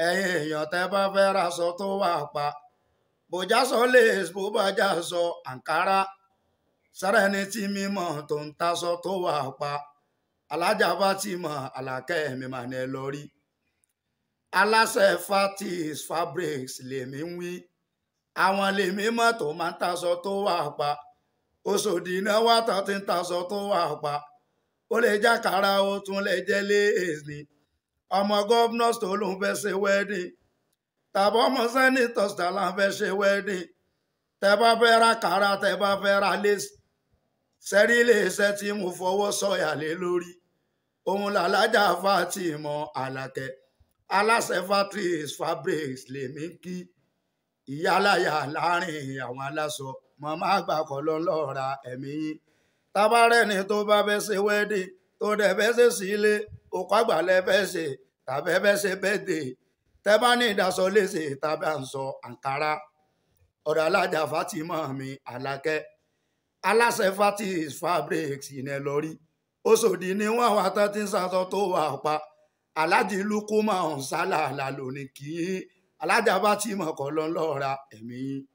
ẹ̀yin èèyàn tẹ́ bá fẹ́ raṣọ tó wà pa bòjá sọ lace bó bá já sọ àǹkárá sẹ́rẹ́ni tí mímọ́ tó ń taṣọ tó wà pa alájà bá ti mọ àlàkẹ́ mi mà ní ẹ lọ rí aláṣẹ fatis fabrics lèmi ń wí àwọn lèmi mọ̀ tó máa ń taṣọ tó wà pa Òṣòdì náà wà tó ti ń taṣọ tó wà pa ó lè jákàrà ó tún lè jẹ́ lace ni ọmọ governors tó lóun fẹ́ ṣe wedding tàbí ọmọ senators tó lóun fẹ́ ṣe wedding tẹ bá fẹ́ ra kàrà tẹ bá fẹ́ ra lace sẹ́rí iléeṣẹ́ tí mo fọwọ́ sọ̀yà lé lórí òun làlájà Fatima Àlàkẹ́ aláṣẹ Fatrice Fabrics lèmi kí ìyálàyà láàrin àwọn aláṣọ màmá àgbà kọ́ ló ń lọ́ọ́ ra ẹ̀mí yín tabarẹ́ni tó bá fẹ́ ṣe wedding tó dẹ̀ fẹ́ ṣe sílé òkú àgbàlẹ̀ fẹ́ ṣe tàbí fẹ́ ṣe birthday tẹ́ bá ní ìdásọ léṣe tàbí à ń sọ àǹkárá ọ̀dọ̀ alájà Fatima mi Àlàkẹ́ aláṣẹ Fatis Fabrics ìnẹ lọ rí Òṣòdì ni wọn wà tán tí ń sàtọ tó wà pa alájì lukuma ọ̀nsálà lálò ní kí alájà Fatima kọ́ lọ́ọ́ ra ẹ̀mí yín.